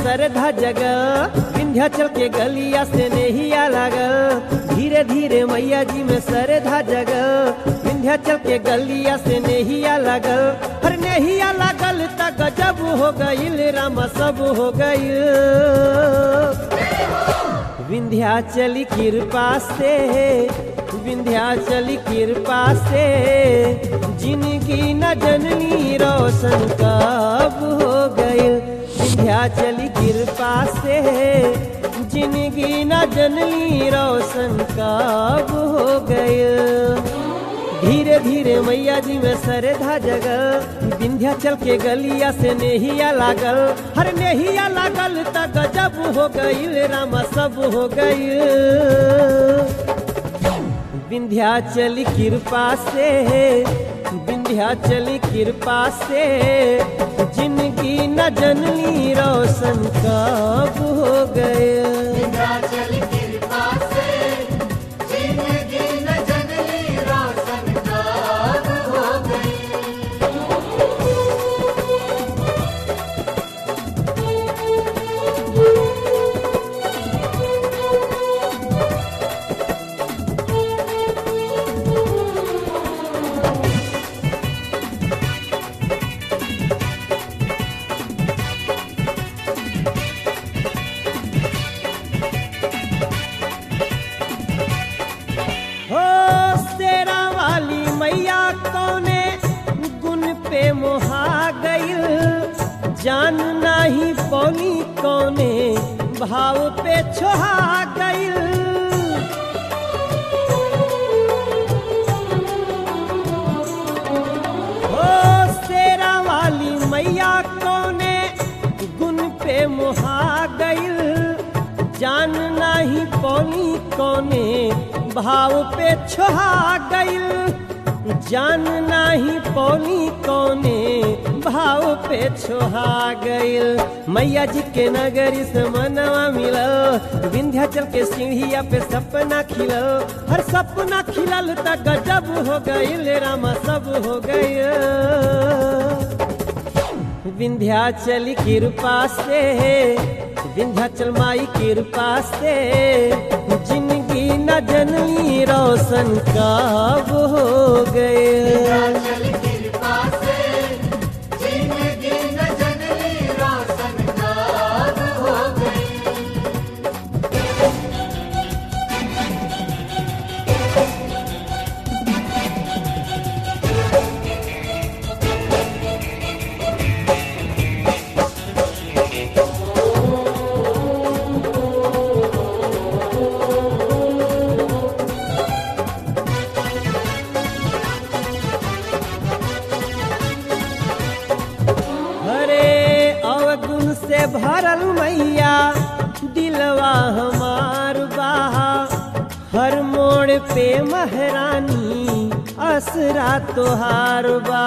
सरधा जगल विंध्याचल के गलिया से नेहिया लागल धीरे धीरे मैया जी में सरधा जगल विंध्याचल के गलिया से नेहिया लागल हर नेहिया लागल त गजब हो गईल रामा सब हो गईल विंध्याचली कृपा से विंध्याचली कृपा से जिंदगी न जननी रोशन कब हो गईल विंध्याचली कृपा से जिंदगी न जननी रोशन कब हो गईल धीरे धीरे मैया जी में सरधा जगल विंध्याचल के गलिया से नेहिया लागल हर नेहिया लागल त गजब हो गईल रामा सब हो गईल विंध्याचली कृपा से विंध्याचली कृपा से जिंदगी न जननी रोशन कब हो गए विंध्याचल कृपा से जिंदगी न जननी रोशन कब हो गई हो शेरा वाली मैया कौने गुण पे मोहा गईल जान नाही पौनी कौने भाव पे छोहा गईल हो शेरा वाली मैया कौने गुण पे मोहा गईल जान नाही पौनी कौने भाव पे छोहा गईल जान नाही पौनी कौने भाव पे छोहा गईल मैया जी के नगरी से मनवा मिलल विंध्याचल के सीढ़िया पे सपना खिलल हर सपना खिलल त गजब हो गईल रामा सब हो गईल विंध्याचल कृपा से विंध्याचल माई कृपा से जिंदगी न जननी रोशन कब हो गए विंध्याचल कृपा से जिंदगी न जननी रोशन कब हो गई हरे अवगुण से भरल मैया दिलवा हमार बाहा हर मोड़ पे महरानी असरा तोहार बा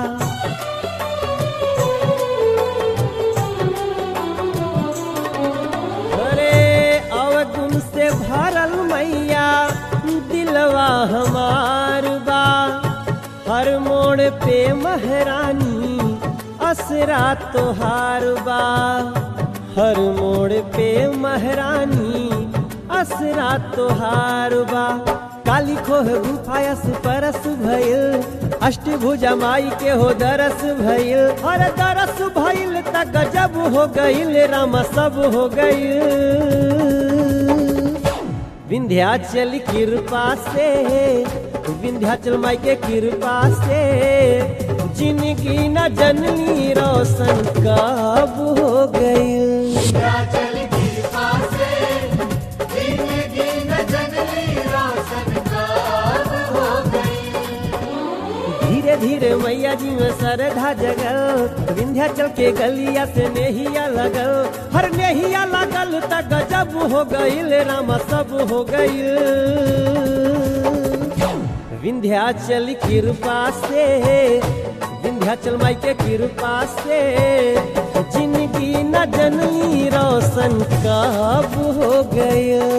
हरे अवगुण से भरल मैया दिलवा हमार बा हर मोड़ पे महरानी असरा तोहार बा हर मोड़ पे महरानी असरा तोहार बा काली खोह गुफायस परस भइल अष्टभुजा माई के हो दरस भइल और दरस भइल त गजब हो गइल रामा सब हो गइल विंध्याचल कृपा से विंध्याचल माई के कृपा से जिंदगी न जननी रोशन कब हो गई विंध्याचल कृपा से जिंदगी न जननी रोशन कब हो गई धीरे धीरे मैया जी में सरधा जगल विंध्याचल के गलिया से नेहिया लगल हर नेहिया लगल त गजब हो गईल रामा सब हो गईल विंध्याचल कृपा से विंध्याचल माई के कृपा से जिंदगी न जननी रोशन कब हो गई